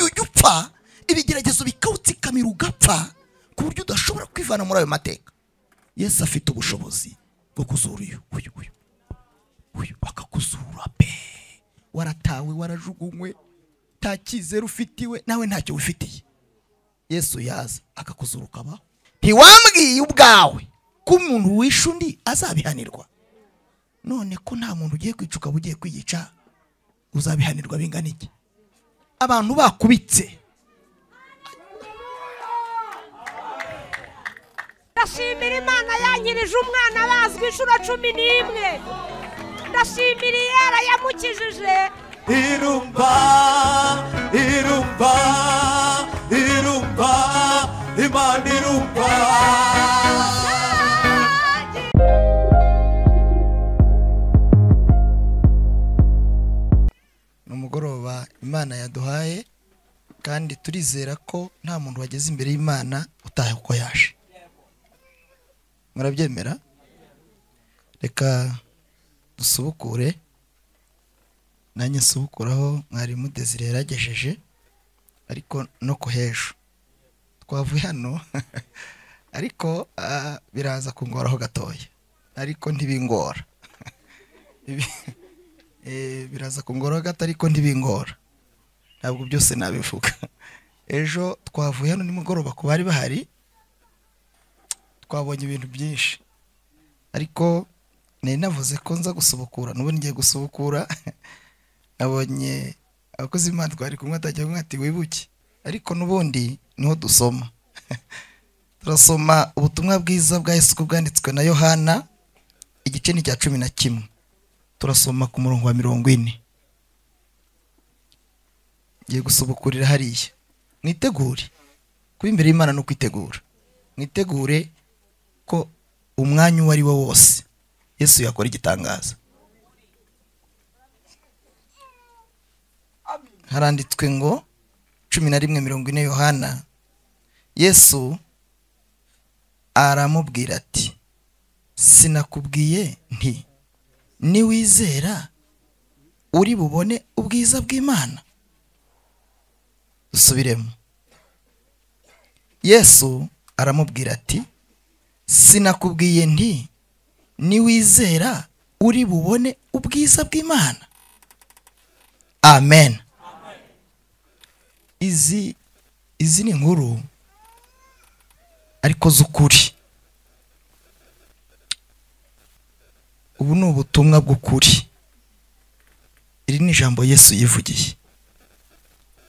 ugapfa ibigeragezo bikawutsikamira ugapfa ku buryo udashobora kwivana muri ayo mateka yesu afite ubushobozi bwo kuzura uyu uyu uyu uyu bakakuzura pe waratawe warajugunywe nta cyizere ufitiwe nawe ntacyo wifitiye yesu yaza akakuzura ukabaho ntiwambwiye ubwawe ko umuntu wishe undi azabihanirwa none ko nta muntu ugiye kwica ukaba ugiye kwiyica uzabihanirwa bingana iki abantu bakubitse ndashimira imana yangirije umwana bazwi inshuro cumi n'imwe ndashimira iyera yamukijije irumba irumba irumba imana irumba ni umugoroba imana yaduhaye kandi turizera ko nta muntu wageze imbere y'imana utaha uko yaje murabyemera reka dusubukure nanjye nsubukuraho mwarimu desire yaragejeje ariko no ku hejuru twavuye hano ariko ah, biraza kungoraho gatoya ariko ntibingora Ibi- Eh, biraza kungora gato ariko ntibingora ntabwo byose nabivuga ejo twavuye hano nimugoroba ku bari bahari twabonye ibintu byinshi ariko nari navuze ko nza gusubukura n'ubu ngiye gusubukura nabonye abakozi b'imana twari kumwe atagira umwe ati wibuke ariko n'ubundi niho dusoma turasoma ubutumwa bwiza bwa Yesu uko bwanditswe na yohana igice ni icya cumi na kimwe turasoma ku murongo wa mirongo ine ngiye gusubukurira hariya mwitegure kuba imbere y'imana no kwitegura mwitegure ko umwanya uwo ari wo wose yesu yakora igitangaza haranditswe ngo cumi na rimwe mirongo ine yohana yesu aramubwira ati sinakubwiye nti niwizera uri bubone ubwiza bw'imana dusubiremo yesu aramubwira ati sinakubwiye nti niwizera uri bubone ubwiza bw'imana amen izi izi ni inkuru ariko z'ukuri ubu ni ubutumwa bw'ukuri iri ni ijambo yesu yivugiye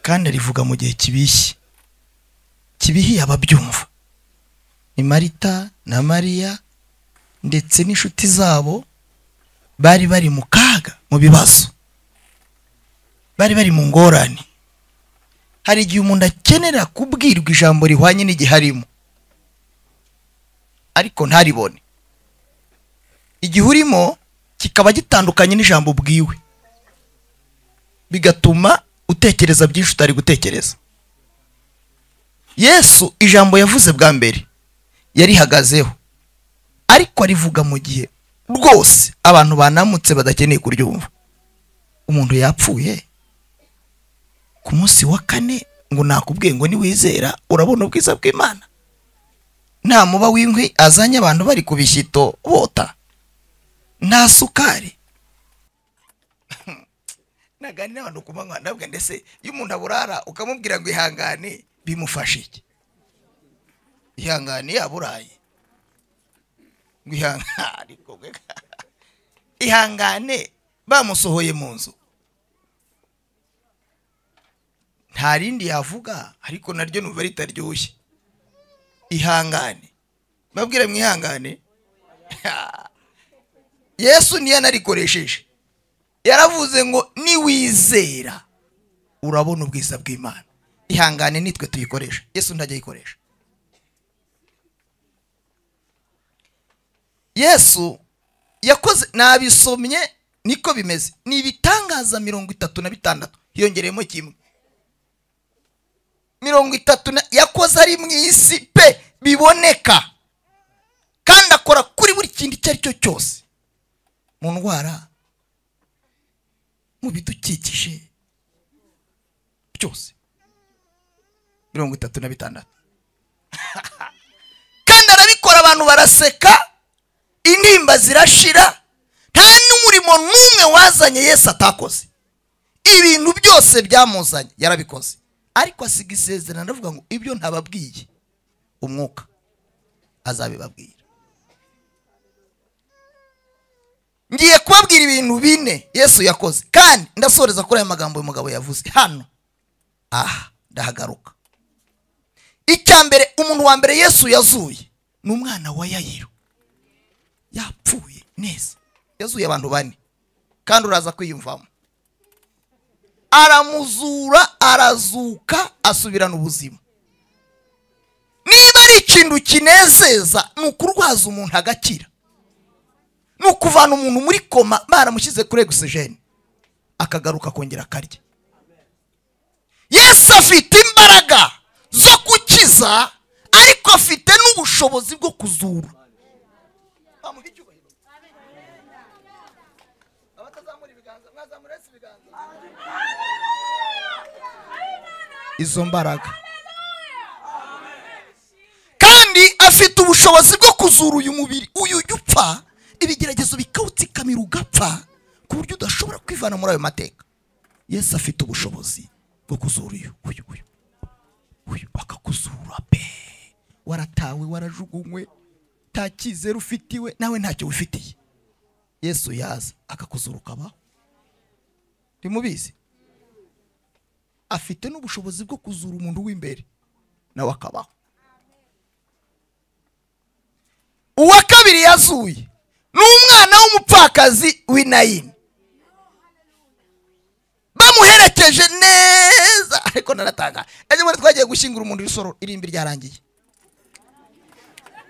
kandi arivuga mu gihe kibishye kibihiye ababyumva ni marita na mariya ndetse n'inshuti zabo bari bari mu kaga mu bibazo bari bari mu ngorane hari igihe umuntu akenera kubwirwa ijambo rihwanye n'igihe arimo ariko ntaribone igihe urimo kikaba gitandukanye n'ijambo ubwiwe bigatuma utekereza byinshi utari gutekereza yesu ijambo yavuze bwa mbere yarihagazeho ariko arivuga mu gihe rwose abantu banamutse badakeneye kuryumva umuntu yapfuye ku munsi wa kane ngo nakubwiye ngo niwizera urabona ubwiza bw'imana nta muba w'inkwi azanye abantu bari ku bishyito bota nta sukari nagani n'abantu ku manywa ndabwe ndetse iyo umuntu aburara ukamubwira ngo ihangane bimufasha iki ihangane yaburaye ngo ihangane ariko we ka- ihangane bamusohoye mu nzu nta rindi yavuga ariko naryo numva ritaryoshye ihangane babwira mu ihangane yesu niyo yanarikoresheje yaravuze ngo niwizera urabona ubwiza bw'imana ihangane nitwe tuyikoresha yesu ntajya ayikoresha yesu yakoze nabisomye niko bimeze ni ibitangaza mirongo itatu na bitandatu hiyongereyemo kimwe mirongo itatu na yakoze ari mu isi pe biboneka kandi akora kuri buri kintu icyo ari cyo cyose mu ndwara mu bidukikije byose mirongo itatu na bitandatu kandi arabikora abantu baraseka intimba zirashira nta n'umurimo n'umwe wazanye yesu atakoze ibintu byose byamuzanye yarabikoze ariko asiga isezerano aravuga ngo ibyo ntababwiye umwuka azabibabwira ngiye kubabwira ibintu bine yesu yakoze kandi ndasoreza kuri aya magambo uyu mugabo yavuze hano aha ndahagaruka icya mbere umuntu wa mbere yesu yazuye ni umwana wa yayiro yapfuye neza yazuye abantu bane kandi uraza kwiyumvamo aramuzura arazuka asubirana ubuzima niba ari ikintu kinezeza ni ukurwaza umuntu agakira ni ukuvana umuntu muri koma baramushyize kuri egisijeni akagaruka akongera akarya yesu afite imbaraga zo gukiza ariko afite n'ubushobozi bwo kuzura bamuha icyubahiro abatazamura ibiganza mwazamura yesu ibiganza izo mbaraga kandi afite ubushobozi bwo kuzura uyu mubiri uyu ujya upfa ibigeragezo bikawutsikamira ugapfa ku buryo udashobora kwivana muri ayo mateka yesu afite ubushobozi bwo kuzura uyu uyu uyu uyu akakuzura pe waratawe warajugunywe nta cyizere ufitiwe nawe ntacyo wifitiye yesu yaza akakuzura ukabaho ntimubizi afite n'ubushobozi bwo kuzura umuntu w'imbere nawe akabaho uwa kabiri yazuye ni umwana w'umupfakazi w'inayini bamuherekeje neza ariko naratanga ejo bundi twagiye gushyingura umuntu w'isoro irimbi ryarangiye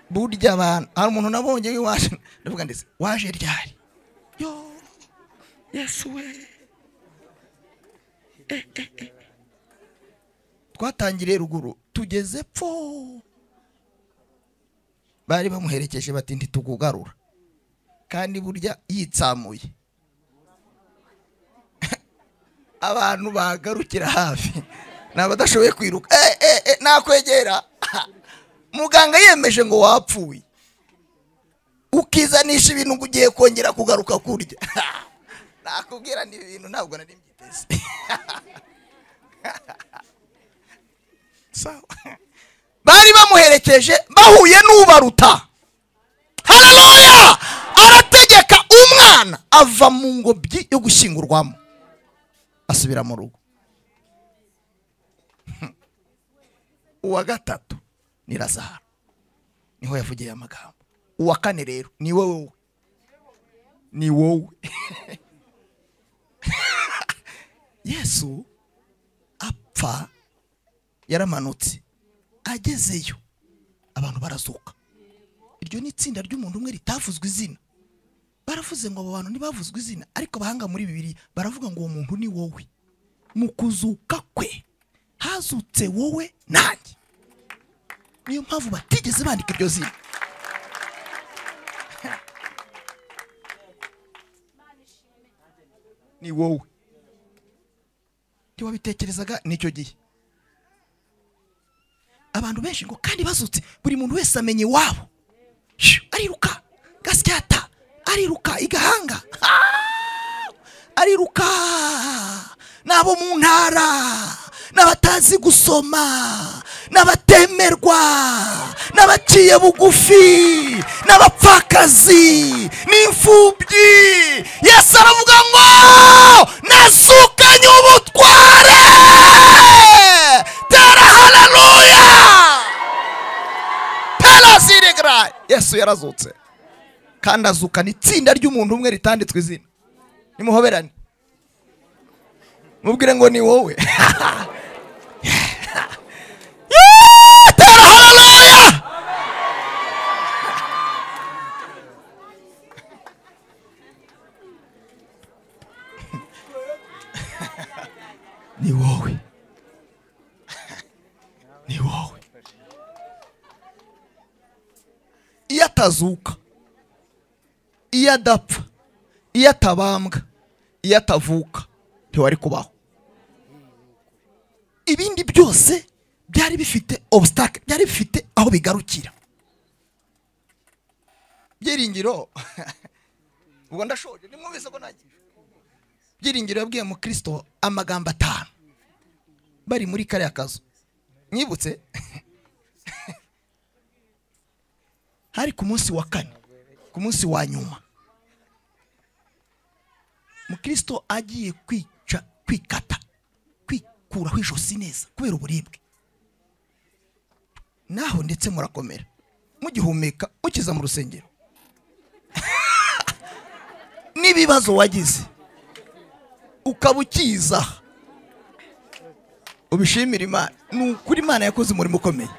burya abantu hari umuntu nabonye waje ndavuga ndetse waje ryari yo yesu we Eh, eh, eh. twatangiriye ruguru tugeze pfo bari bamuherekeje bati ntitukugarura kandi burya yitsamuye abantu bagarukira hafi ni abadashoboye kwiruka eh, eh, eh, nakwegera muganga yemeje ngo wapfuye ukizanisha ibintu ngo ugiye kongera kugaruka kurya nakubwira ni ibintu ntabwo nari mbyiteze sawa bari bamuherekeje bahuye n'ubaruta haraboya arategeka umwana ava mu ngobyi yo gushyingurwamo asubira mu rugo uwa gatatu ni razaro niho yavugiye amagambo uwa kane rero ni wowe ni wowe yesu apfa yaramanutse agezeyo abantu barazuka iryo ni itsinda ry'umuntu umwe ritavuzwe izina baravuze ngo abo bantu ntibavuzwe izina ariko bahanga muri bibiri baravuga ngo uwo muntu ni wowe mu kuzuka kwe hazutse wowe nanjye niyo mpamvu batigeze bandika iryo zina ni wowe ntiwabitekerezaga n'icyo gihe abantu benshi ngo kandi bazutse buri muntu wese amenya iwabo Shoo, ariruka gasyata ariruka igahanga Ah! ariruka n'abo mu ntara n'abatazi gusoma n'abatemerwa n'abaciye bugufi n'abapfakazi n'imfubyi yesu aravuga ngo nazukanye ubutware tera hararuya tera zirigra yesu yarazutse kandi azukana itsinda ry'umuntu umwe ritanditswe izina nimuhoberane mubwire ngo ni wowe Yeah, tera haleluya ni wowe ni wowe iyo atazuka iyo adapfa iyo atabambwa iyo atavuka ntiwari kubaho ibindi byose byari bifite obusitake byari bifite aho bigarukira byiringiro ubwo ndashoje nimwumvise ko nagiye byiringiro yabwiye mu kirisito amagambo atanu bari muri kariya kazu mwibutse hari ku munsi wa kane ku munsi wa nyuma mukristo agiye kwica kwikata kwikuraho ijosi neza kubera uburibwe naho ndetse murakomera mugihumeka mukiza mu rusengero n'ibibazo wagize ukaba ukiza ubishimira imana ni ukuri imana yakoze umurimo ukomeye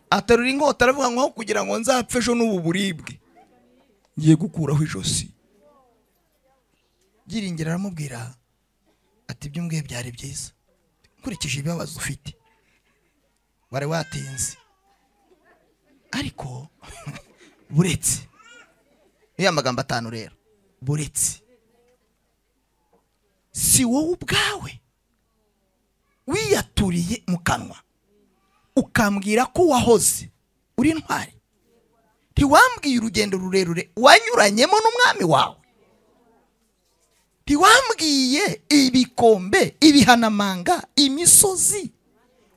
aterura inkota aravuga ngo aho kugira ngo nzapfe ejo n'ubu buribwe ngiye gukuraho ijosi byiringiro aramubwira ati ibyo mbwiye byari byiza nkurikije ibibazo ufite wari watinze ariko buretse niyo magambo atanu rero buretse si wowe ubwawe wiyaturiye mu kanwa ukambwira ko wahoze uri intwari ntiwambwiye urugendo rurerure wanyuranyemo n'umwami wawe ntiwambwiye ibikombe ibihanamanga imisozi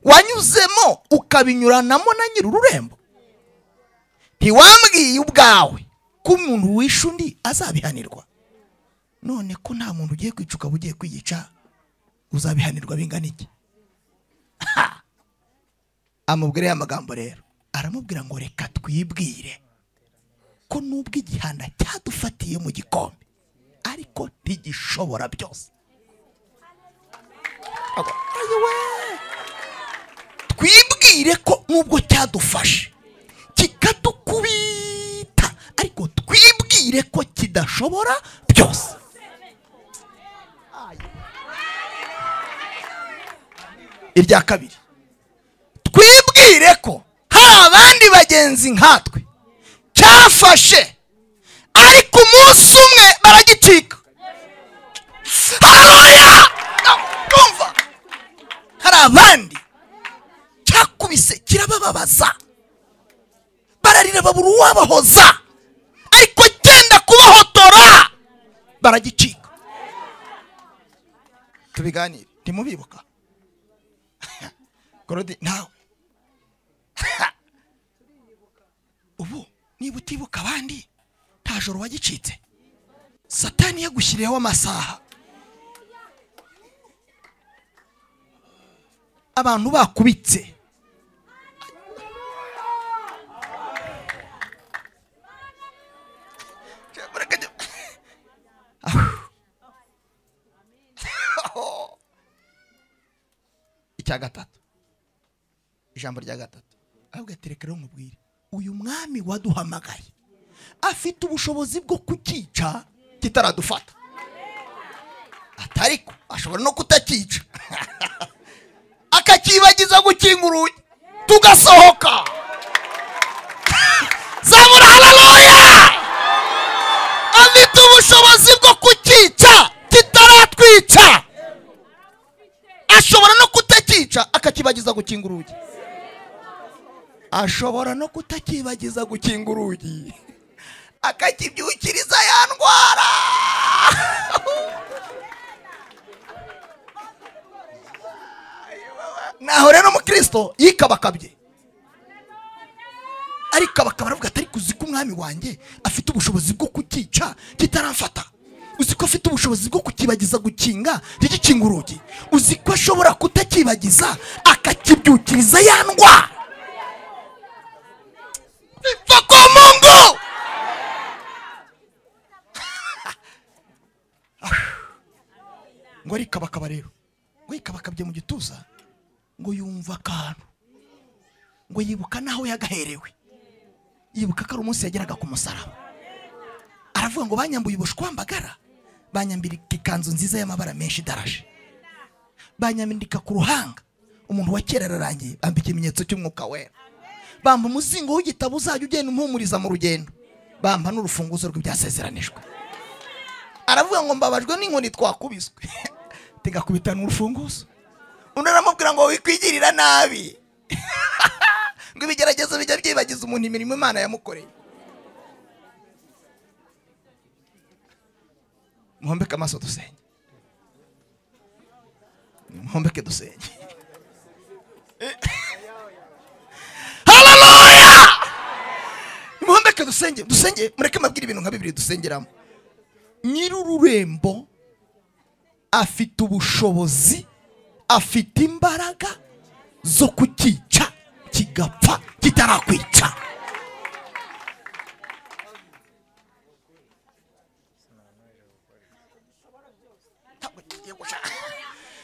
wanyuzemo ukabinyuranamo na nyir'ururembo ntiwambwiye ubwawe ko umuntu wishe undi azabihanirwa none ko nta muntu ugiye kwica ukaba ugiye kwiyica uzabihanirwa bingana iki Ha! amubwira ya magambo rero aramubwira ngo reka twibwire ko nubwo igihanda cyadufatiye mu gikombe ariko ntigishobora byose Aba- Ayo we! twibwire ko nubwo cyadufashe kikadukubita ariko twibwire ko kidashobora byose irya kabiri twibwire ko hari abandi bagenzi nkatwe cyafashe ariko umunsi umwe baragicika Haleluya! Ndumva. hari abandi cyakubise kirabababaza bararira babura uwabahoza ariko cyenda kubahotora baragicika tubiganire ntimubibuka gorodi nawe ubu niba utibuka abandi nta joro wagicitse satani yagushyiriyeho amasaha abantu bakubitse icya gatatu ijambo rya gatatu ahubwo ati reka rero nkubwire uyu mwami waduhamagaye afite ubushobozi bwo kukica kitaradufata atariko ashobora no kutakica akakibagiza gukinga urugi tugasohoka zabura hararuya afite ubushobozi bwo kukica kitaratwica ashobora no kutakica akakibagiza gukinga urugi ashobora no kutakibagiza gukinga urugi akakibyukiriza ya ndwara naho rero umukristo yikabakabye arikabakaba aravuga ati ariko uzi ko umwami wanjye afite ubushobozi bwo kukica kitaramfata uzi ko afite ubushobozi bwo kukibagiza gukinga ntigikinga urugi uzi ko ashobora kutakibagiza akakibyukiriza ya ndwara biva kwa mungu ngo arikabakaba rero ngo yikabakabye mu gituza ngo yumva akantu ngo yibuka n'aho yagaherewe yibuka ko ari umunsi yageraga ku musaraba aravuga ngo banyambuye ubushwambagara banyambika ikanzu nziza y'amabara menshi idaraje banyambika ku ruhanga umuntu wa kera ararangiye bambika ikimenyetso cy'umwuka wera bamba umuzingo w'igitabo uzajya ugenda umpumuriza mu rugendo bamba n'urufunguzo rw'ibyasezeranijwe aravuga ngo mbabajwe n'inkoni twakubiswe tigakubita n'urufunguzo undi aramubwira ngo wikwigirira nabi ngo ibigeragezo bijya byibagiza umuntu imirimo imana yamukoreye muhombeke amaso dusenge muhombeke dusenge haleluya muhombeke dusenge dusenge mureke mbabwire ibintu nka bibiri dusengeramo nyir'ururembo afite ubushobozi afite imbaraga zo kucyica kigapfa kitarakwica ntabwo tugiye guca.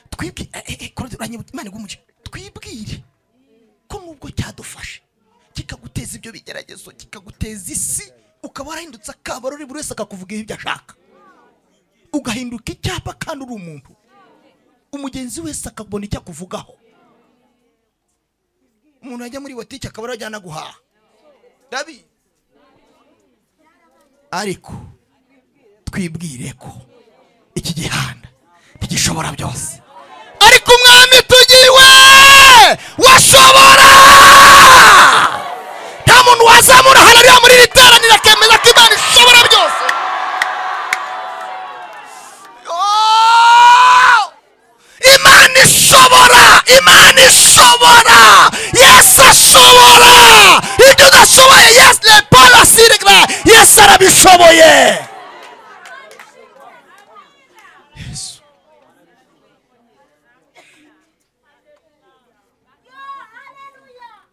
twibwire eh, eh, kora- uranyibuka, Imana iguhe umugisha. twibwire ko nubwo cyadufashe kikaguteza ibyo bigeragezo kikaguteza isi ukaba warahindutse akabarori buri wese akakuvugaho ibyo ashaka ugahinduka icyapa kandi uri umuntu umugenzi wese akabona icyo akuvugaho umuntu yajya muri botike akaba arajyana guhaha dabi ariko twibwire ko iki gihanda ntigishobora byose ariko umwami tugiwe washobora nta muntu wazamura harariya muri iri teraniro akemeza ko imana ishobora byose Oh! imana ishobora imana ishobora yesu ashobora ibyo udashoboye yesu ne parasirigre yesu arabishoboye yesu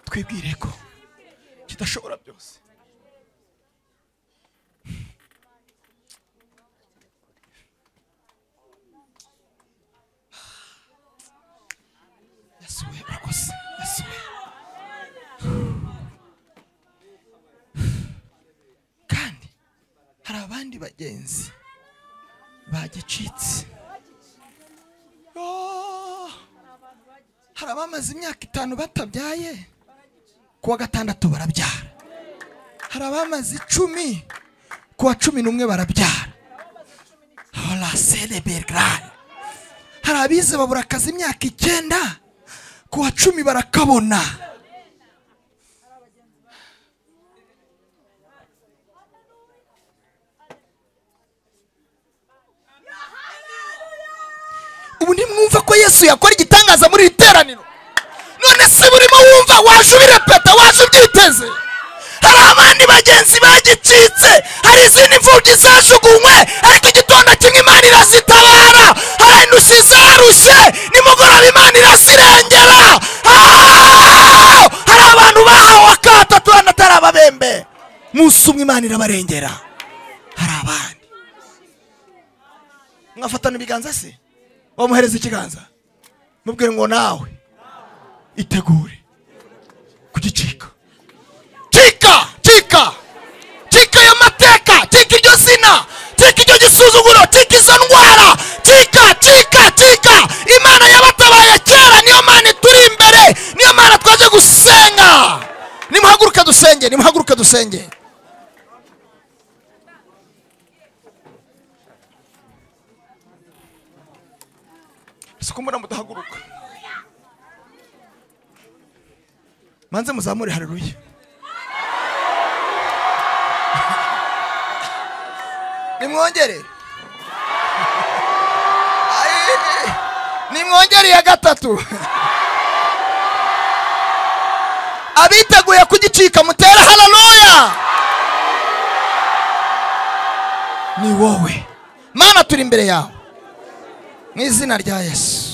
twibwire ko kidashobora byose yesu we urakoze yesu we kandi hari abandi bagenzi bagicitse Oh! hari abamaze imyaka itanu batabyaye ku wa gatandatu barabyara hari abamaze icumi ku wa cumi n'umwe barabyara horasene bergrane hari abize babura akazi imyaka icyenda ku wa cumi barakabona ubu ntimwumva ko yesu yakora igitangaza muri iri teraniro none se burimo wumva waje ubirepeta waje ubyiteze hari abandi bagenzi bagicitse hari izindi mfubyi zajugunywe ariko igitondo kimwe imana irazitabara hari intusi zarushye nimugoroba imana irazirengera Ah! hari abantu bahawe akato turana atari ababembe munsi umwe imana irabarengera hari abandi mwafatana ibiganza se wamuhereza ikiganza mubwire ngo nawe itegure kugicika cika cika cika ayo mateka cika iryo zina cika iryo gisuzuguro cika izo ndwara cika cika cika imana yabatabaye kera niyo mana turi imbere niyo mana twaje gusenga nimuhaguruke dusenge nimuhaguruke dusenge si kumbura mudahaguruka manze muzamure hareruye nimwongere Ayi, nimwongere iya gatatu abiteguye kugicika mutere hararuya ni wowe mana turi imbere yawe mu izina rya yesu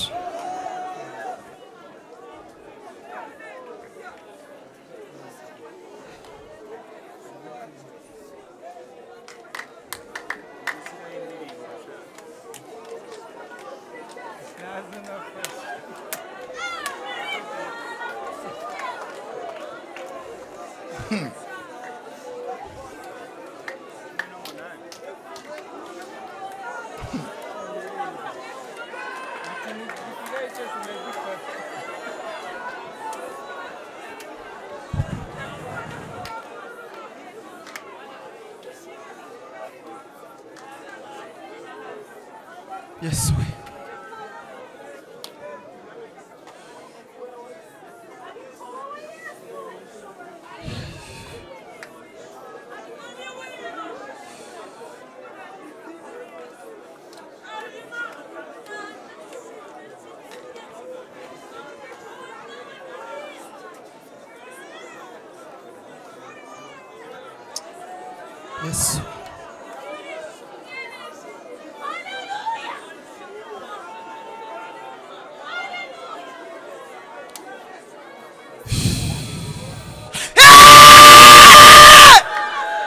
yesu we yesu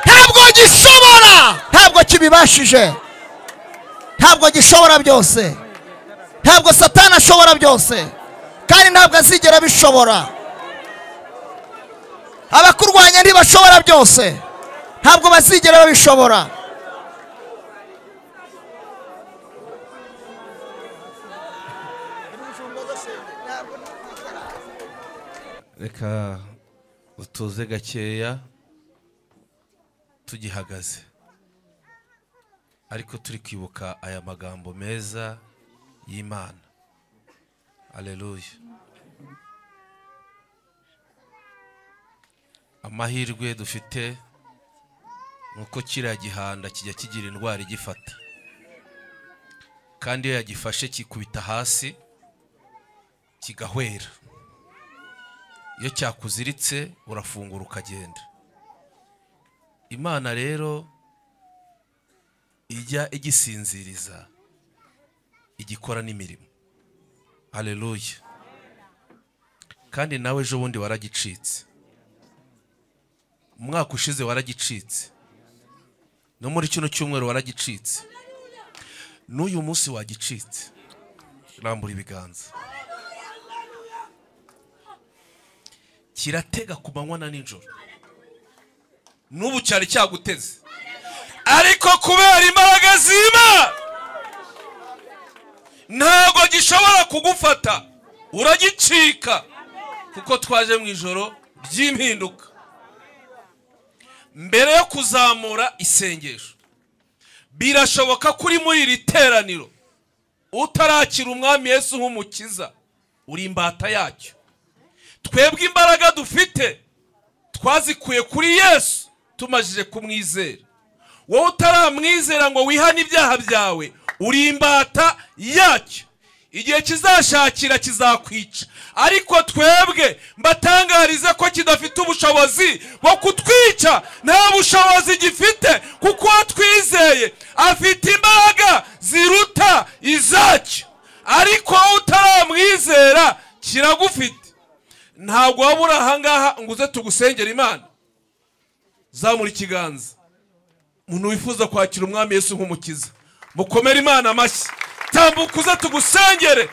ntabwo gishobora ntabwo kibibashije ntabwo gishobora byose ntabwo satani ashobora byose kandi ntabwo azigera abishobora abakurwanya ntibashobora byose ntabwo bazigera babishobora reka utuze gakeya tugihagaze ariko turi kwibuka aya magambo meza y'imana aleluya amahirwe dufite ni uko kiriya gihanda kijya kigira indwara igifata kandi iyo yagifashe kikubita hasi kigahwera iyo cyakuziritse urafungura ukagenda imana rero ijya igisinziriza igikora n'imirimo hareruye kandi nawe ejo bundi waragicitse umwaka ushize waragicitse no muri kino cyumweru waragicitse n'uyu munsi wagicitse rambura ibiganza kiratega ku manywa na nijoro n'ubu cyari cyaguteze ariko kubera imbaraga z'imana ntabwo gishobora kugufata uragicika kuko twaje mu ijoro ry'impinduka mbere yo kuzamura isengesho birashoboka ko uri muri iri teraniro utarakira umwami Yesu nk'umukiza uri imbata yacyo twebwe imbaraga dufite twazikuye kuri yesu tumajije kumwizera wowe utaramwizera ngo wihane ibyaha byawe uri imbata yacyo igihe kizashakira kizakwica ariko twebwe mbatangarize ko kidafite ubushobozi bwo kutwica nta bushobozi gifite kuko uwo twizeye afite imbaraga ziruta izacyo ariko wowe utaramwizera kiragufite ntabwo waba uri ahangaha ngo uze tugusengera imana zamura ikiganza umuntu wifuza kwakira umwami Yesu nk'umukiza mukomere imana amashyi tambuka uze tugusengere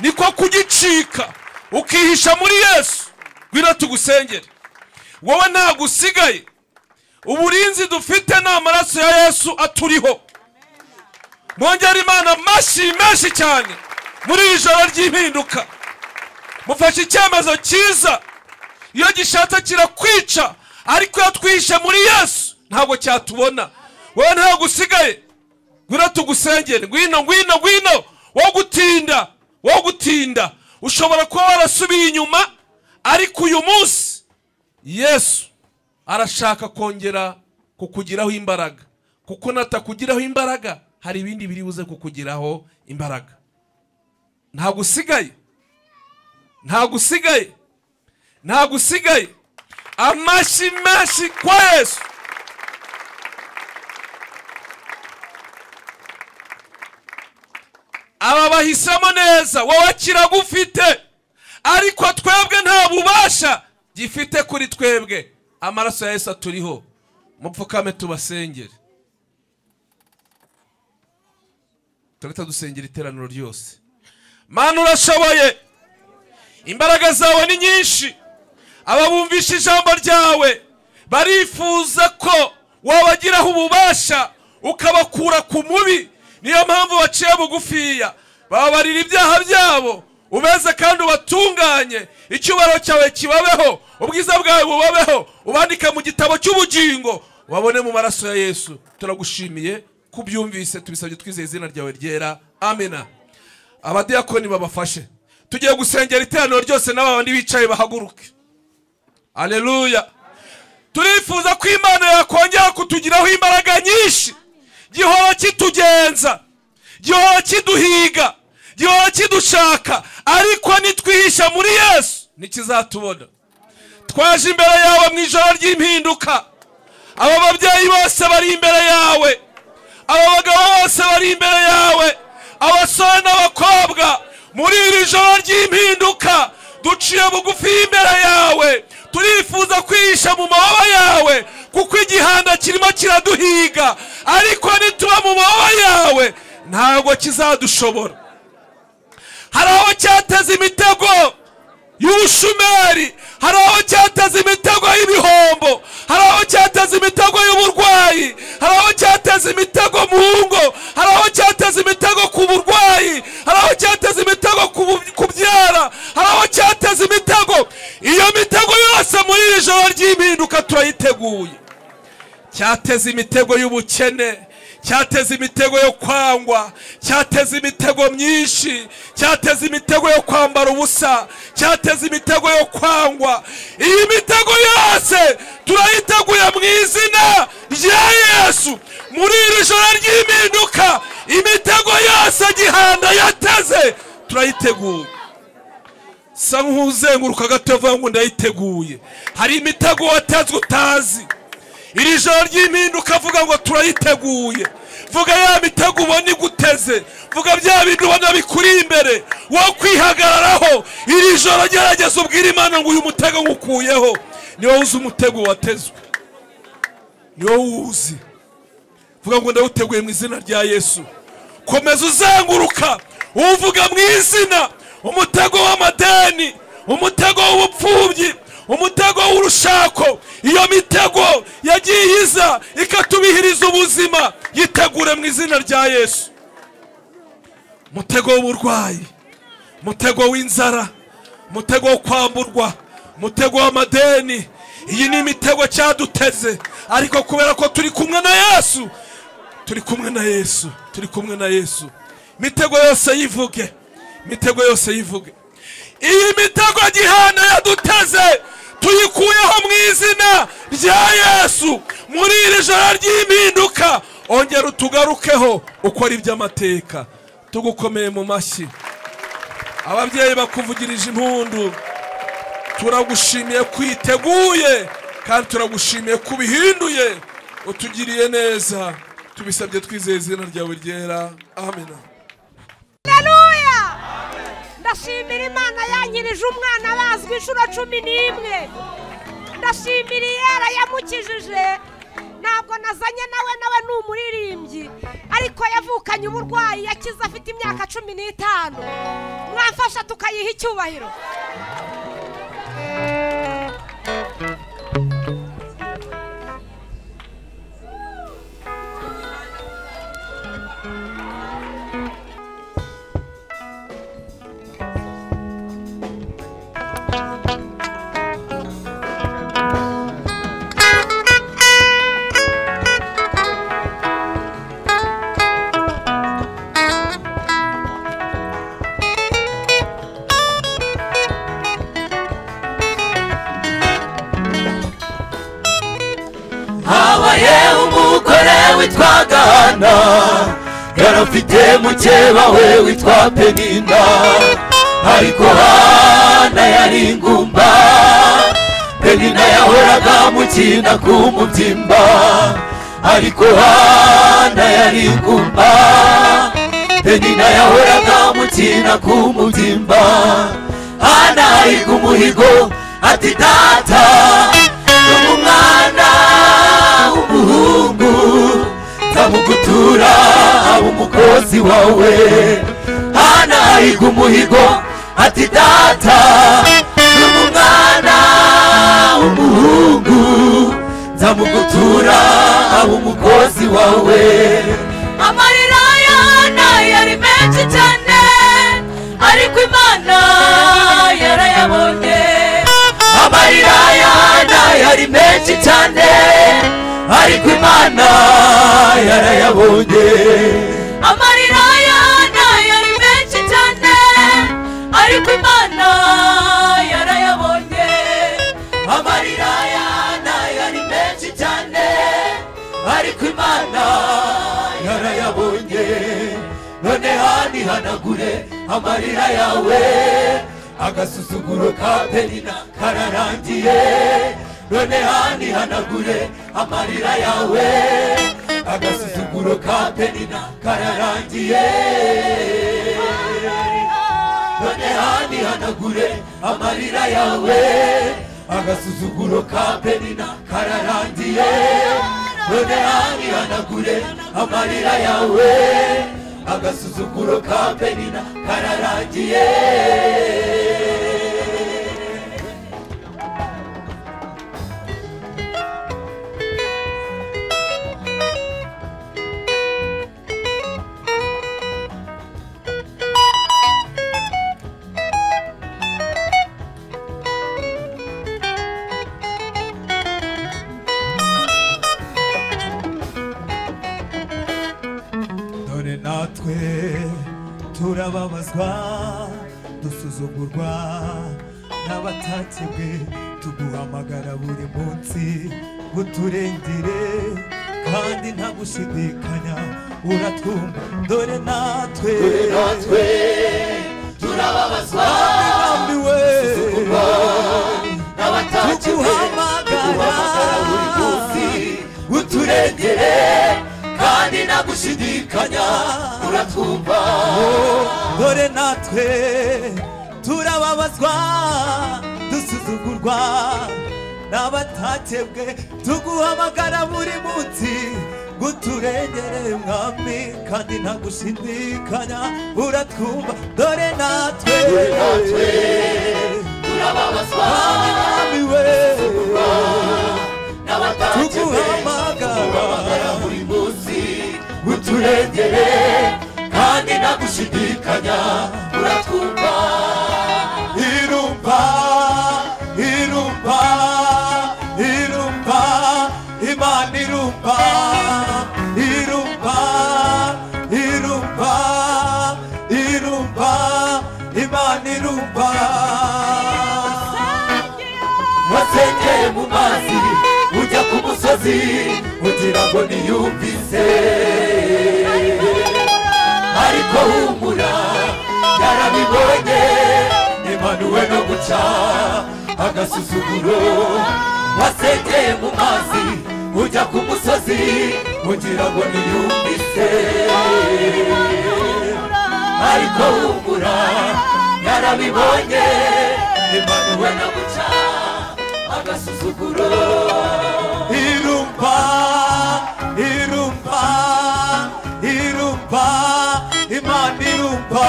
niko kugicika ukihisha muri yesu ngwino tugusengere wowe ntabwo usigaye uburinzi dufite ni amaraso ya yesu aturiho mwongere imana amashyi menshi cyane muri iri joro ry'impinduka mufashe icyemezo cyiza iyo gishatse kirakwica ariko iyo twihishe muri yesu ntabwo cyatubona wowe ntabwo usigaye ngwino tugusengere ngwino ngwino ngwino wo gutinda wo gutinda ushobora kuba warasubiye inyuma ariko uyu munsi yesu arashaka kongera kukugiraho imbaraga kuko natakugiraho imbaraga hari ibindi biri buze kukugiraho imbaraga ntabwo usigaye ntabwo usigaye ntabwo usigaye amashyi menshi kwa yesu aba bahisemo neza wowe kiragufite ariko twebwe nta bubasha gifite kuri twebwe amaraso ya yesu aturiho mupfukame tubasengere turahita dusengera iteraniro ryose mana urashoboye imbaraga zawe ni nyinshi ababumvisha ijambo ryawe barifuza ko wabagiraho ububasha ukabakura ku mubi niyo mpamvu baciye bugufiya babarira ibyaha byabo ubeze kandi ubatunganye icyubahiro cyawe kibabeho ubwiza bwawe bubabeho ubandike mu gitabo cy'ubugingo wabone mu maraso ya yesu turagushimiye kubyumvise tubisabye twizeye izina ryawe ryera amena abadiyakoni babafashe tugiye gusengera iteraniro ryose n'abandi bicaye bahaguruke aleluya turifuza ko imana yakongera kutugiraho imbaraga nyinshi gihora kitugenza gihora kiduhiga gihora kidushaka ariko nitwihisha muri yesu ntikizatubona twaje imbere yawe mu ijoro ry'impinduka aba babyeyi bose bari imbere yawe aba bagabo bose bari imbere yawe abasore n'abakobwa muri iri joro ry'impinduka duciye bugufi y'imbere yawe turifuza kwihisha mu mababa yawe kuko igihanda kirimo kiraduhiga ariko nituba mu mababa yawe ntabwo kizadushobora hari aho cyateze imitego y'ubushumeri hari aho cyateze imitego y'ibihombo hari aho cyateze imitego y'uburwayi hari aho cyateze imitego mu ngo hari aho cyateze imitego ku burwayi hari aho cyateze imitego ku bu- kubyara hari aho cyateze imitego iyo mitego yose muri iri joro ry'impinduka turayiteguye cyateze imitego y'ubukene cyateze imitego yo kwangwa cyateze imitego myinshi cyateze imitego yo kwambara ubusa cyateze imitego yo kwangwa iyi mitego yose turayiteguye mu izina rya yesu muri iri joro ry'impinduka imitego yose gihanda yateze turayiteguye sa nk'uzenguruka gato yavuga ngo ndayiteguye hari imitego watezwe utazi iri joro ry'impinduka vuga ngo turayiteguye vuga ya mitego ubona iguteze vuga bya bintu ubona bikuri imbere wo kwihagararaho iri joro gerageza ubwire imana ngo uyu mutego ngukuyeho ni wowe uzi umutego watezwe ni wowe uwuzi vuga ngo ndawuteguye mu izina rya yesu komeza uzenguruka uvuga mu izina umutego w'amadeni umutego w'ubupfubyi umutego w'urushako iyo mitego yagiye iza ikatubihiriza ubuzima yitegure mu izina rya yesu umutego w'uburwayi umutego w'inzara umutego wo kwamburwa umutego w'amadeni iyi ni imitego cyaduteze ariko kubera ko turi kumwe na yesu turi kumwe na yesu turi kumwe na yesu imitego yose yivuge imitego yose yivuge iyi mitego gihana yaduteze tuyikuyeho mu izina rya yesu muri iri joro ry'impinduka ongera utugarukeho ukora iby'amateka tugukomeye mu mashyi ababyeyi bakuvugirije impundu turagushimiye ko uyiteguye kandi turagushimiye ko ubihinduye utugiriye neza tubisabye twizeye izina ryawe ryera amina Haleluya! ndashimira imana yanyirije umwana bazwi inshuro cumi n'imwe ndashimira iyera yamukijije ntabwo nazanye nawe nawe ni umuririmbyi ariko yavukanye uburwayi yakize afite imyaka cumi n'itanu mwafasha tukayiha icyubahiro habaye umugore witwa gahana yari afite mukeba we witwa penina ariko hana yari ingumba penina yahoraga mukina ku mubyimba ariko hana yari ingumba penina yahoraga mukina ku mubyimba hana ahiga umuhigo ati data ni umwana w'umuhungu nzamugutura aba umukozi wawe hana ahiga umuhigo ati data ni umwana w'umuhungu nzamugutura aba umukozi wawe amarira yana yari menshi cyane ariko imana yarayabonye amarira yana yari menshi cyane ariko imana yarayabonye amarira yana yari menshi cyane ariko imana yarayabonye amarira yana yari menshi cyane ariko imana yarayabonye none hanihanagure amarira yawe agasuzuguro ka penina kararangiye none hanihanagure amarira yawe agasuzuguro ka penina kararangiye none hanihanagure amarira yawe agasuzuguro ka penina kararangiye none hanihanagure amarira yawe agasuzuguro ka penina kararangiye dore natwe turababazwa dusuzugurwa n'abatakebwe tuguhamagara buri munsi ngo turengere kandi nta gushidikanya uratwumva dore natwe natwe turababazwa turambiwe tuguhamagara buri munsi uturengere kandi nta gushidikanya uratwumva dore natwe turababazwa dusuzugurwa n'abatakebwe tuguhamagara buri munsi ngo turengere mwami kandi nta gushidikanya uratwumva dore natwe natwe turababazwa mwami we tuguhamagara buri munsi uturengere kandi nta gushidikanya uratwumva irumba irumba irumba imana irumba irumba irumba irumba imana irumba wasengeye mu mazi ujya ku musozi ugira ngo niyumvise ariko humura yarabibonye imanuwe no guca agasuzuguro wasengeye mu mazi ujya ku musozi ugira ngo niyumvise ariko humura yarabibonye imanuwe no guca agasuzuguro irumba irumba irumba imana irumba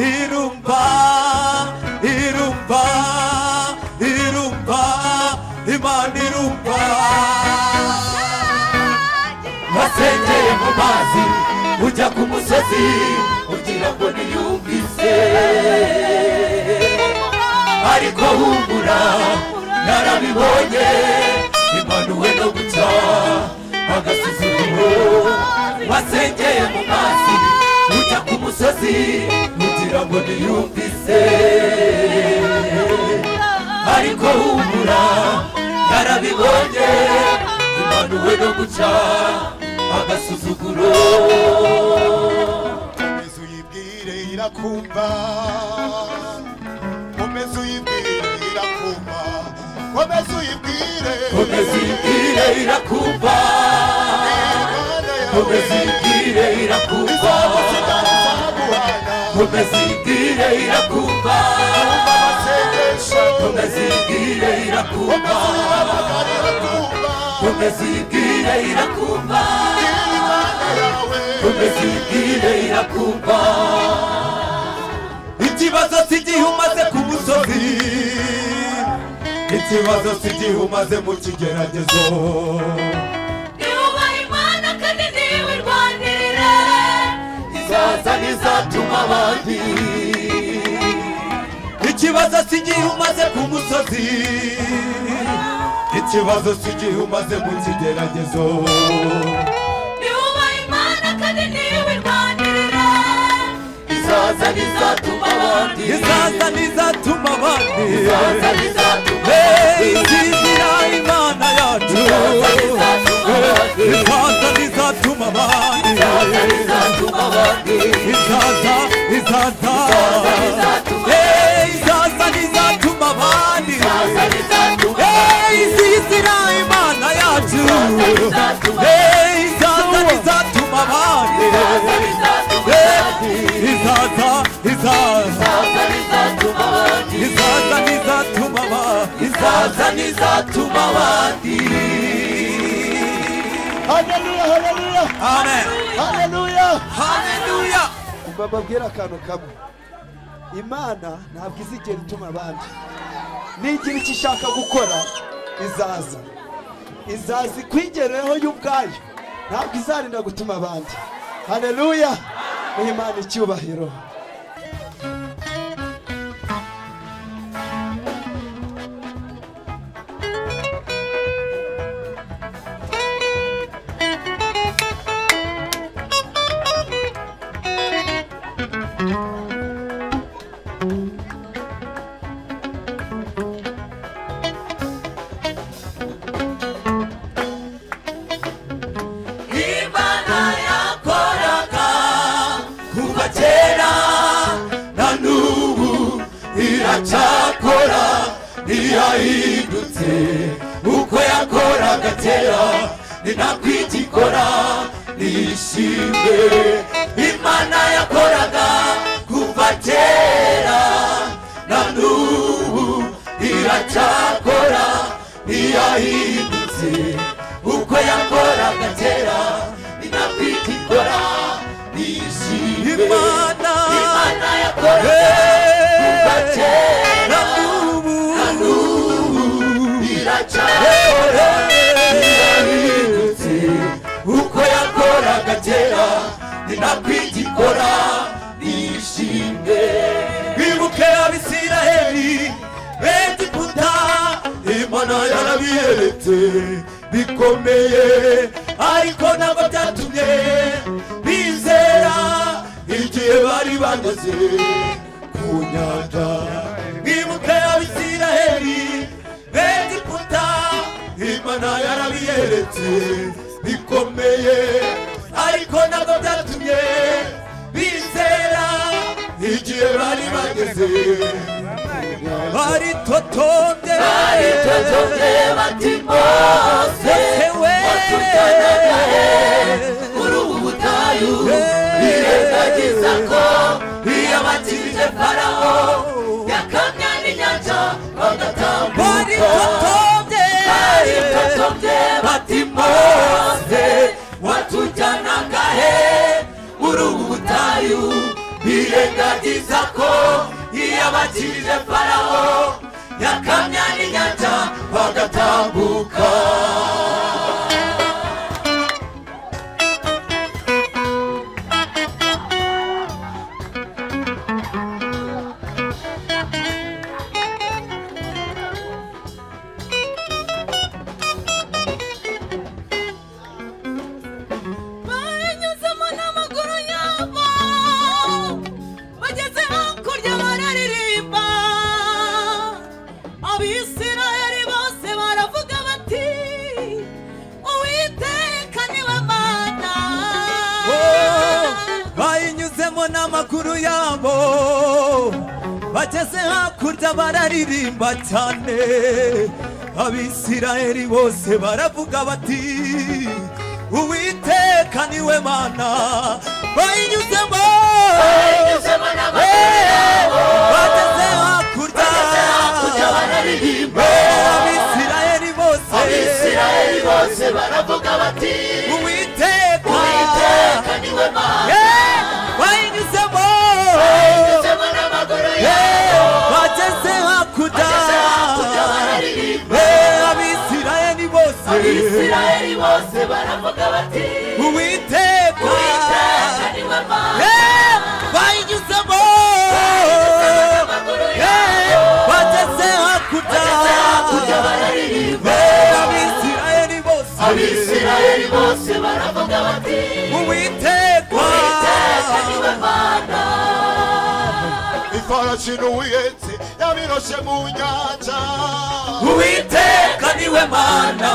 irumba irumba irumba imana irumba wasengeye mu mazi ujya ku musozi ugira ngo niyumvise ariko humura narabibonye imanuwe no guca agasuzuguro wasengeye mu mazi ujya ku musozi ugira ngo niyumvise ariko humura narabibonye imanuwe no guca agasuzuguro komeza uyibwire irakumva komeza uyibwire irakumva komeza uyibwire komeza ibwire irakumva Imana yawe komeza ibwire irakumva izaguhana komeza ibwire irakumva umva amasengesho komeza ibwire irakumva uhamagara irakumva komeza ibwire irakumva Imana yawe komeza ibwire irakumva ikibazo si igihe umaze ku musozi ikibazo si igihe umaze mu kigeragezo Yubaha Imana kandi niwe irwanirira izaza n'izatuma abandi ikibazo si igihe umaze ku musozi ikibazo si igihe umaze mu kigeragezo Yubaha Imana kandi niwe irwanirira izaza n'izatuma abandi izaza n'izatuma abandi izaza n'izatuma Hey, abandi izizira imana yacu izaza n'izatuma abandi izaza n'izatuma abandi izaza n'izatuma abandi izaza izaza izaza n'izatuma Hey, izaza n'izatuma abandi izaza n'izatuma Hey, izaza n'izatuma abandi haleluya haleluya amen haleluya haleluya umva mbabwire akantu kamwe imana ntabwo izigera ituma abandi nigira icyo ishaka gukora izaza izaza ikwigerereho yo ubwayo ntabwo izarinda gutuma abandi haleluya Ihe imana icyubahiro imana yakoraga kuva kera na n'ubu iracyakora ntiyahindutse uko yakoraga kera ni nako igikora nishimwe imana yakoraga kuva kera na n'ubu iracyakora ntiyahindutse uko yakoraga kera ni nako igikora nishimwe imana yakoraga kuva kera na n'ubu iracyakora irahindutse uko yakoraga kera ni nako igikora nishimwe bibuke abisiraheli begiputa imana yarabiyeretse bikomeye ariko ntabwo byatumye bizera igihe bari bageze ku nyanja bibuke abisiraheli begiputa imana yarabiyeretse bikomeye ariko ntabwo byatumye bizera igihe bari bageze baritotonde baritotonde bati mose watutanaye muri ubu butayu birengagiza ko yabatije farawo yakamya n'inyanja bagatambuka baritotonde bati mose watujyanaga he muri ubu butayu birengagiza ko yiyabakirije farawo yakamya n'inyanja bagatambuka banyuzemo n'amaguru yabo bageze hakurya bararirimba abisirayeli bose baravuga bati uwiteka niwe mana bayinyuzemo n'amaguru yabo bageze hakurya bararirimba cyane abisirayeli bose baravuga bati uwiteka niwe mana bayinyuzemo bageze hakurya abisirayeli bose bose baravuga bati uwiteka niwe mana Yeah, bayinyuzemo Yeah, bageze hakurya Yeah, abisirayeli bose abisirayeli bose baravuga bati uwiteka uwiteka niwe mana Yeah, bayinyuzemo amaguru Yeah, bageze hakurya Yeah, abisirayeli bose abisirayeli bose baravuga bati uwiteka uwiteka niwe mana ifarashi n'ubuyenzi yabiroshe mu nyanja uwiteka niwe mana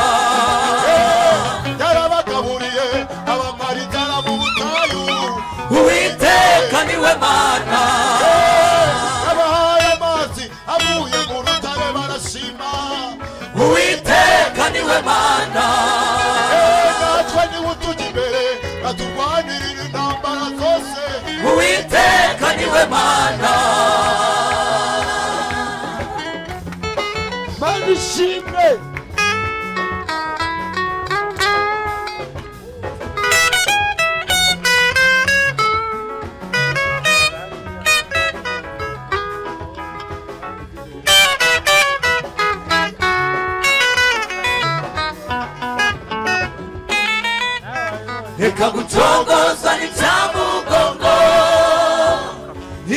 yarabagaburiye abamaritara mu butayu uwiteka niwe mana yabahaye amazi avuye mu rutare barashima uwiteka niwe mana Eh, natwe niwe utujya imbere aturwanirira intambara zose uwiteka niwe mana mani twishime reka gucogoza n'ibyamugongo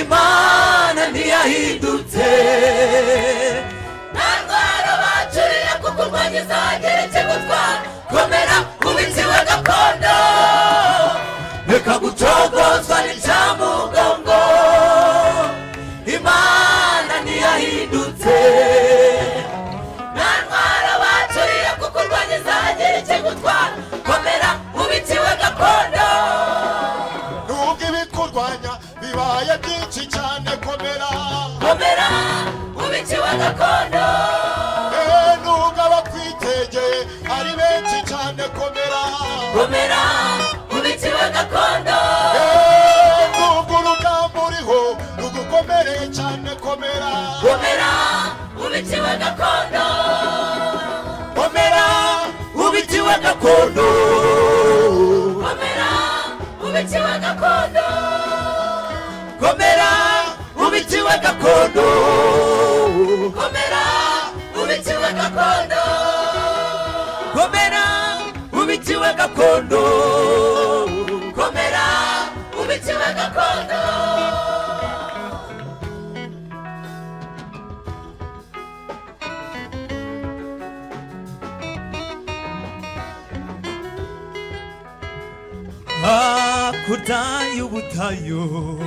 imana ntiyahindutse Narwara bacuriye kukurwanya izagereke gutwara Komera kubitsi we gakondo reka gucogoza n'ibyamugongo imana ntiyahindutse Narwara bacuriye kukurwanya izagereke gutwara Komera kubitsi we gakondo nubwo ibikurwanya bibaye byinshi cyane komera Komera kubitsi we gakondo Eh, nubwo abakwitegeye ari benshi cyane komera Komera kubitsi we gakondo Eh, nubwo urugamba uriho rugukomereye cyane komera Komera kubitsi we gakondo komera ubitiwe gakondo Komera kubitsi we gakondo komera ubitiwe gakondo Komera kubitsi we gakondo komera ubitiwe gakondo Komera kubitsi we gakondo hakurya y'ubutayu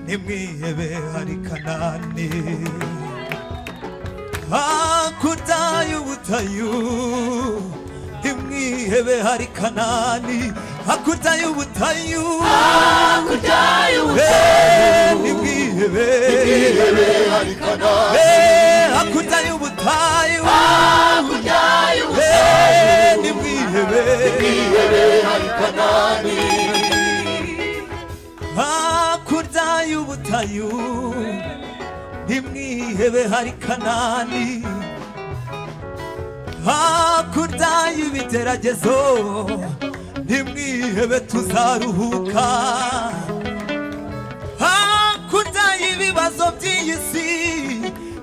nimwihebe hari kanani hakurya y'ubutayu nimwihebe hari kanani hakurya y'ubutayu Kurya y'ubutayu Eh, nimwihebe hari kanani Eh, hakurya y'ubutayu Kurya y'ubutayu Eh, nimwihebe hakurya y'ubutayu ntimwihebe hari kanani hakurya y'ibigeragezo ntimwihebe tuzaruhuka hakurya y'ibibazo by'iyi si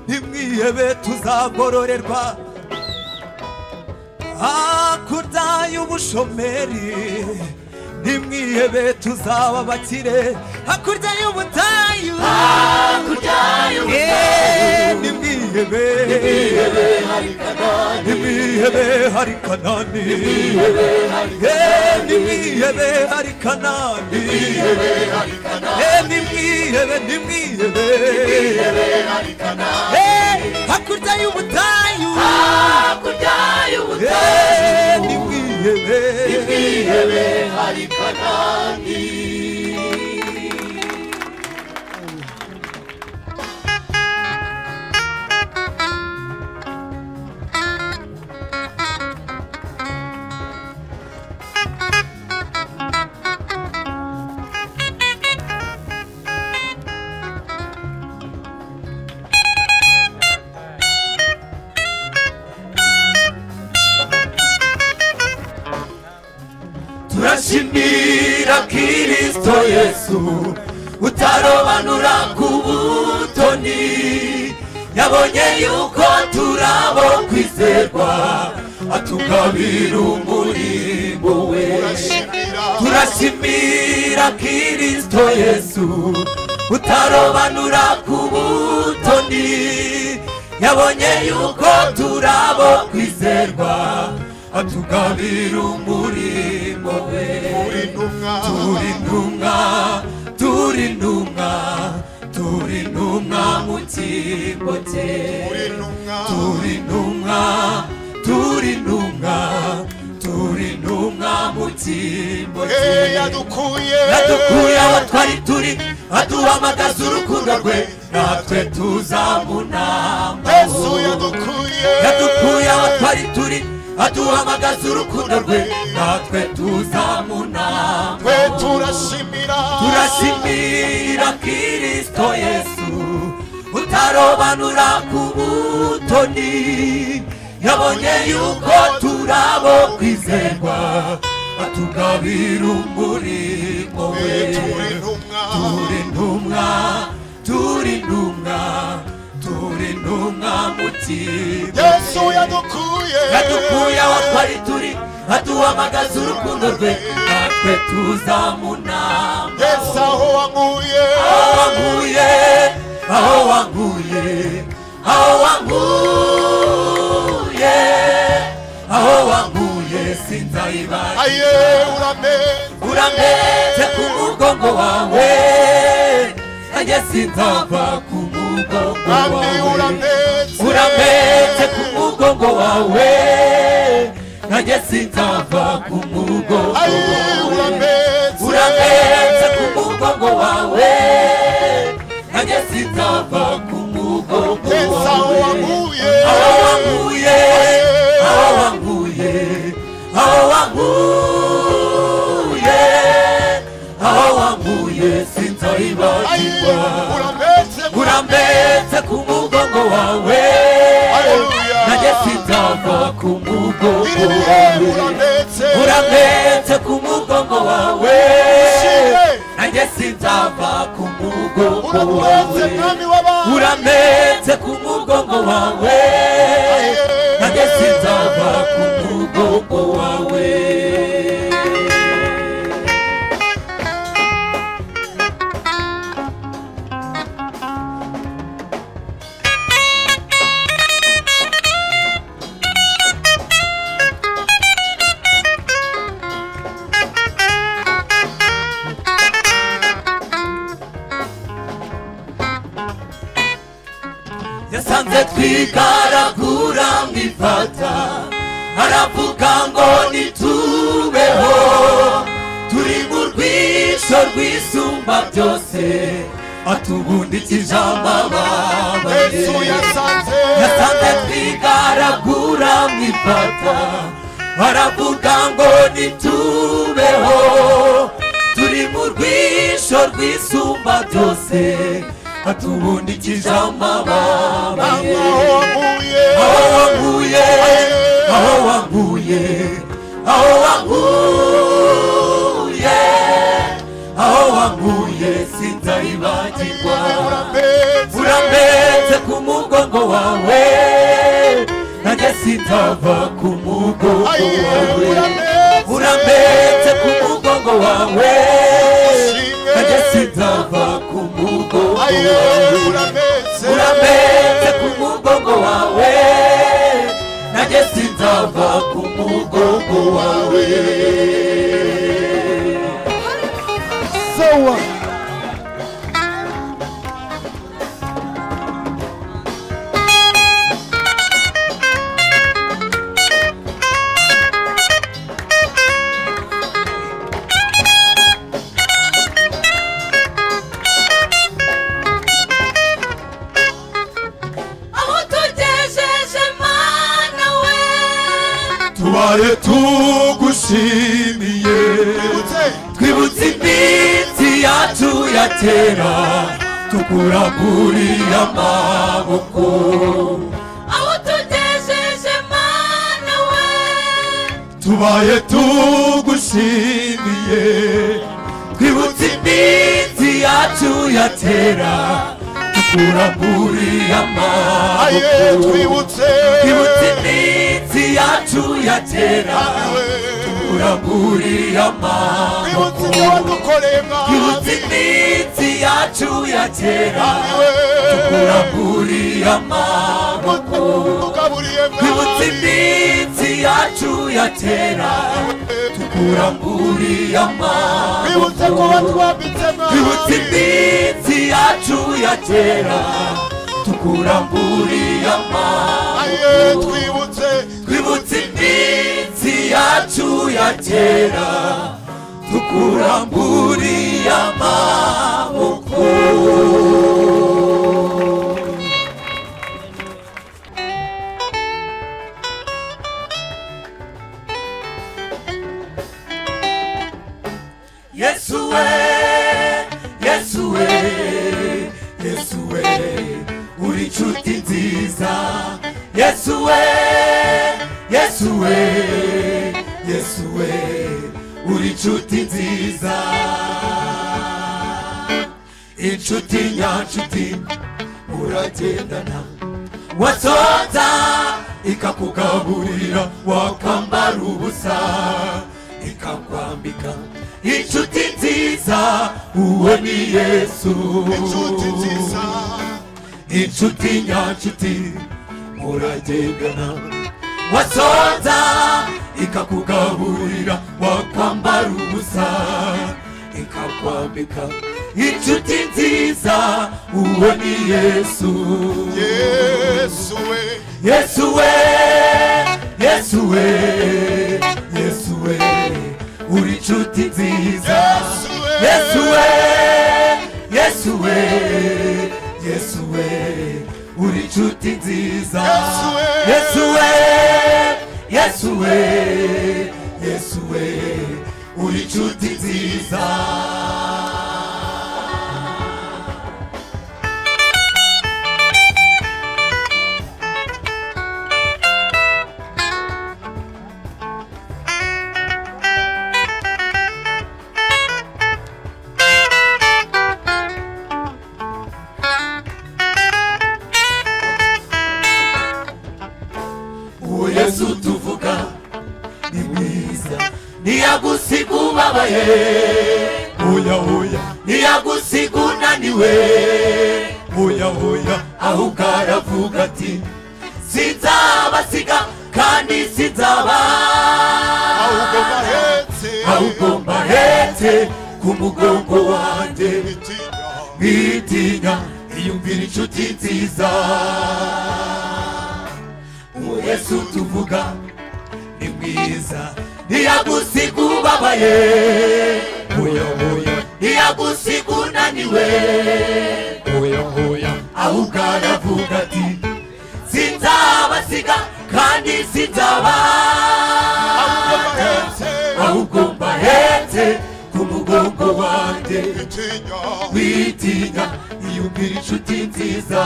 ntimwihebe tuzagororerwa hakurya y'ubushomeri ntimwihebe tuzaba abakire hakurya y'ubutayu Eh, nimwihebe nimwihebe hari kanani Eh, nimwihebe hari kanani Eh, nimwihebe nimwihebe Eh, hakurya y'ubutayu Kurya y'ubutayu Eh, nimwihebe turashimira kirisito yesu utarobanura ku butoni yabonye yuko turabo kwizerwa atugabira umurimbo we turashimira kirisito yesu utarobanura ku butoni yabonye yuko turabo kwizerwa atugabira umurimbo we turi intumwa turi intumwa turi intumwa mu cyimbo cye turi intumwa turi intumwa turi intumwa mu cyimbo cye yadukuye yadukuye aho twari turi aduhamagaza urukundo rwe natwe tuza mu nama yesu yadukuye yadukuye aho twari turi aduhamagaza urukundo rwe natwe tuza mu nama twe turashimira turashimira kirisito yesu utarobanura ku buto mutoni yabonye yuko turabo kwizerwa atugabira umurimo we turi ntumwa turi intumwa turi intumwa turi intumwa mutima yesu yadukuye yadukuye aho twari turi aduhamagaza urukundo rwe natwe tuzamunama yesu aho wankuye aho wanguye aho wanguye aho wanguye aho wanguye sinzayibaye aye uramenze urambete ku mugongo wawe nanjye sinzava ku mugongo kandi wawe uramenze urambete ku mugongo wawe nanjye sinzava ku mugongo aye wawe uramenze urambete ku mugongo wawe nanjye sinzava ku mugongo yesu aho wawe wankuye aho wanguye aho wanguye aho wanguye aho wanguye aye sinzayibagirwa uramenze urambetse ku mugongo wawe Hallelujah. nanjye sinzava ku mugongo biribihe wawe uramenze urambetse ku mugongo wawe Shimwe. nanjye sinzava ku mugongo uramenze wawe mwami w'abandi urambetse ku mugongo wawe nanjye sinzava ku mugongo wawe yasanze twigaragura mwifata aravuga ngo nitubeho turi mu rwisho rwisumba byose atubundikije amababaye yesu yasanze yasanze twigaragura mwifata baravuga ngo nitubeho turi mu rwisho rwisumba byose atubundikije amababa mwami ye aho wankuye aho wanguye aho wanguye aho wanguye aho wanguye sinzayibagirwa uramenze urambetse ku mugongo wawe nanjye sitava ku mugongo aye wawe uramenze urambetse ku mugongo wawe Ushimwe. nanjye sitava ku mugongo aye wawe uramenze urambetse ku mugongo wawe nanjye sinzava ku mugongo wawe sowa aho tugejeje mana we tubaye tugushimiye urambutse twibutse iminsi yacu ya kera tukuraguriye amaboko aho tugejeje mana we tubaye tugushimiye twibutse iminsi yacu ya kera tukuraguriye aye amaboko twibutse twibutse iminsi yacu ya kera aye tukuraguriye twibutse amaboko ibyo wadukoreye mwami twibutse iminsi yacu ya kera aye tukuraguriye amaboko tugaburiye twibutse mwami iminsi yacu ya kera tukuraguriye amaboko twibutse ko watwambitse twibutse mwami iminsi yacu ya kera tukuraguriye amaboko aye twibutse twibutse iminsi yacu ya kera tukuramburiye amaboko yesu we yesu we yesu we uri inshuti nziza yesu we yesu we yesu we uri inshuti nziza inshuti nyanshuti muragendana wasonza ikakugaburira wakambara ubusa ikakwambika inshuti nziza uwo ni yesu inshuti nziza inshuti nyanshuti muragendana wasonza ikakugaburira wakwambara ubusa ikakwambika inshuti nziza uwo ni yesu yesu we yesu we yesu we yesu we uri inshuti nziza Yesu we. yesu we yesu we yesu we uri inshuti nziza Yesu we. yesu we yesu we yesu we uri inshuti nziza uwo yesu tuvuga ni mwiza ntiyagusiga ubabaye oya oya ntiyagusiga unaniwe oya oya ahubwo aravuga ati sinzabasiga kandi sinzaba ahubwo bahetse ahubwo mbahetse ku mugongo wanjye bitinya mwitinya iyumvira inshuti nziza uwo yesu tuvuga ni mwiza ntiyagusiga ubabaye oya oya ntiyagusiga unaniwe oya oya ahubwo aravuga ati sinzabasiga kandi sinzaba bahetse ahubwo mbahetse ku mugongo wanjye bitinya witinya iyumvira inshuti nziza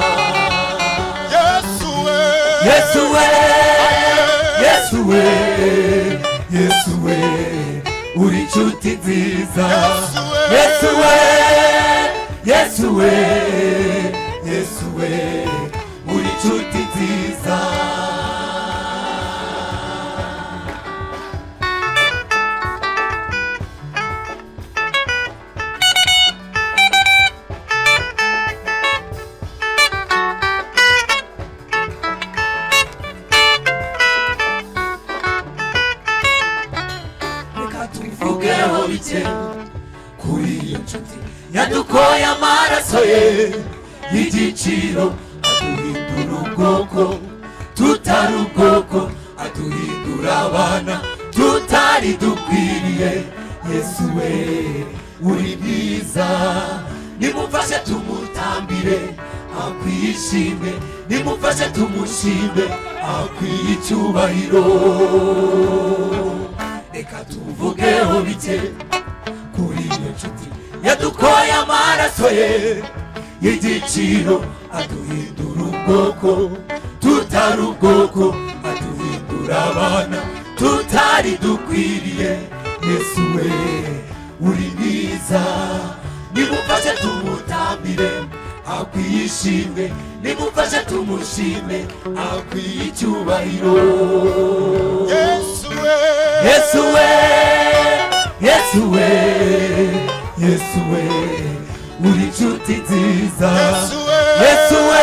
yesu we yesu we yesu we yesu we uri inshuti nziza yesu we yesu we yesu we uri inshuti nziza reka tubivugeho bike kuri iyo nshuti yadukoye amaraso ye y'igiciro aduhindura ubwoko tutari ubwoko aduhindura abana tutari dukwiriye yesu we uri mwiza nimufashe tumutambire akwishime nimufashe tumushime akwiye icyubahiro reka tuvugeho bike kuri iyo nshuti yadukoye amaraso ye y'igiciro aduhindura ubwoko tutari ubwoko aduhindura abana tutari dukwiriye yesu we uri mwiza nimufashe tumutambire akwiye ishimwe nimufashe tumushime akwiye icyubahiro yesu we yesu we yesu we yesu we uri inshuti nziza Yesu we.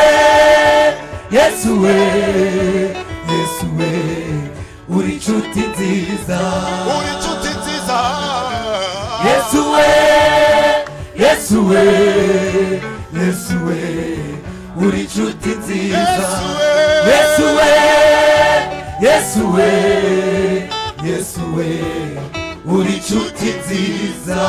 yesu we yesu we yesu we uri inshuti nziza uri inshuti nziza yesu we yesu we yesu we uri inshuti nziza Yesu we. yesu we yesu we yesu we uri inshuti nziza